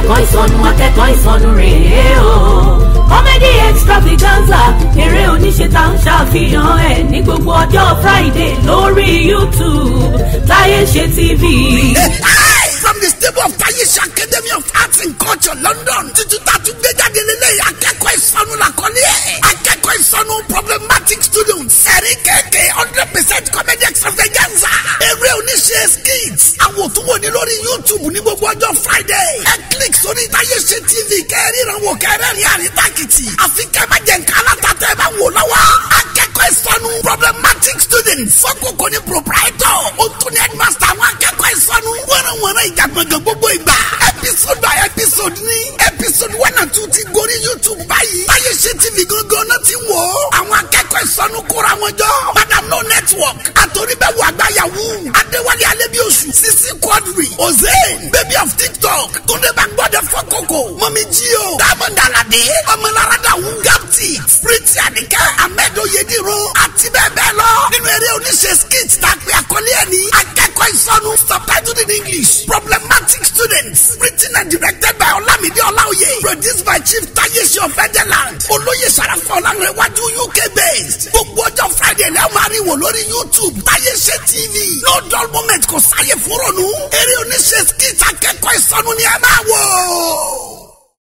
akẹ́kọ̀ọ́ ìsọnù akẹ́kọ̀ọ́ ìsọnù rèé o. comedy extravaganza eré oníṣe tá ń ṣàfihàn ẹ̀ ní gbogbo ọjọ́ friday lórí youtube táyé ṣe tv. from the stable of Tayesh Academy of Arts and Culture London títí tá a tún gbé jáde lélẹ̀ akẹ́kọ̀ọ́ ìsọnù làkọ́lé ẹ̀ akẹ́kọ̀ọ́ ìsọnù problematic students ẹ̀rí kẹ̀kẹ́ hundred percent comedy extravaganza eré oníṣe skits àwọn òtún wò ní lórí YouTube ní gbogbo ọjọ́ Friday ẹ click sórí Tayesh TV kẹ́rìíran wò kẹ́rẹ́rìn àríntàkìtì àfi kẹ́ má jẹ́ nǹkan alátatẹ́ ẹ bá wò lọ́wọ́ akẹ́kọ̀ọ́ ìsọnù problematic students fọ́kùnkùn ní proprietor ó tún ní headmaster àwọn akẹ́kọ̀ọ́ ìsọnù wọ́nrọ̀wọ́nrọ̀ ìjà gbọ̀ngàn gbogbo ìgbà episode by episode ní episode one and two ti gorí YouTube báyìí Tayesh TV gangan náà ti wò ó àwọn akẹ́kọ̀ọ́ ìsọnù kóra wọn jọ madam no network àtòríbẹ̀wò àgbáyàwó adéwálé alẹ́bíoṣù sisi quadri ozen baby of tiktok túndé bangbọ́dẹ fọ́kọ̀kọ̀ mọ́mí jíò diamond alade ọmọlára dàwù gapti spriti àníkẹ́ ahmed oyediro àti bẹ́ẹ̀ bẹ́ẹ̀ lọ nínú eré oníṣe skit tá a pè àkọlé ẹ̀ ní akẹ́kọ̀ọ́ ìsọnù subtitled in english problematic students written and directed by olamide olaoye produced by chief tayeshi of federland olóyè sàràfà ọ̀lànàwájú uk based gbogbo ọjọ́ friday lẹ́wọ̀n máa rí wò lórí youtube tayeshi tv no dull moment kò sáyé fúrònù eré oníṣe skit akẹ́kọ̀ọ́ ìsọnù ni ẹ máa wò.